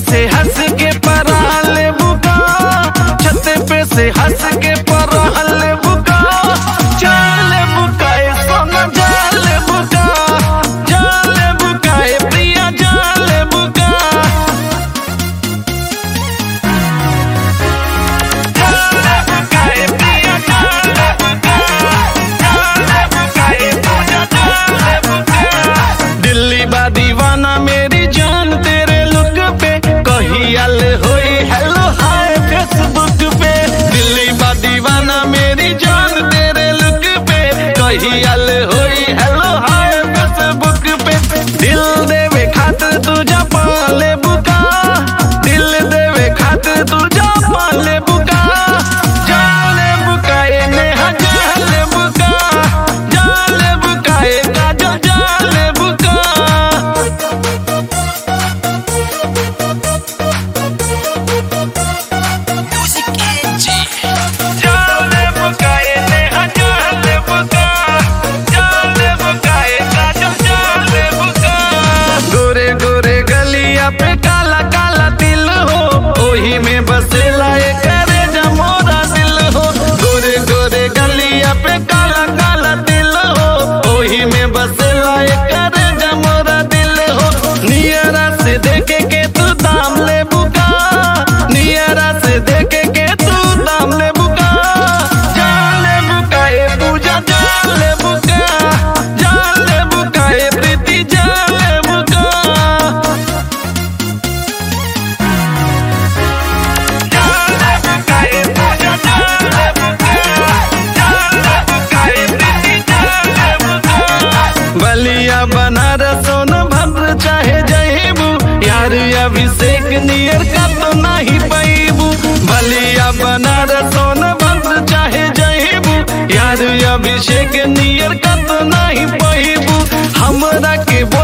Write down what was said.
से हंस के पराल बुका छत पे से हंस के पराल बुका जाल बुकाए सोना जाल बुका जाल बुकाए प्रिया जाल बुका जाल बुकाए प्रिया जाल बुका जाल बुकाए पूजा जाल बुका दिल्ली बा दीवाना मेरी जान तेरे लुक पे कही अल होई हेलो हाय फेसबुक पे दिल्ली बा दीवाना मेरी जान तेरे लुक पे कही अल होई हेलो हाय फेसबुक पे दिल देवे खातिर तुझा पाले बुका दिल देवे खातिर तुझा पाले बुका जाले बुकाए नेहा जाले बुका जाले बुकाए काजल जाले बुका जाले बुकाए नेहा जाले बुका जाले बुकाए काजल जाले बुका गोरे गोरे गलिया पे काला काला दिल हो ओही में बसेला ये करे जमोरा दिल हो गोरे गोरे गलिया पे काला काला दिल हो ओही में बसेला ये करे जमोरा दिल हो नियरा से देखे के तू दाम ले बुका नियरा से देखे के तू दाम ले बुका जाले बुकाए पूजा जाले बुका जाले बुकाए प्रीति जाले बुका जाले बुकाए पूजा जाले बुका जाले बुकाए प्रीति जाले बुका बलिया बनारस सोनभद्र चाहे जहेबू यार अभिषेक नियर का तो नहीं पैबू बलिया बनारस सोनभद्र चाहे जहेबू यार अभिषेक नियर का तो नहीं पैबू हमरा के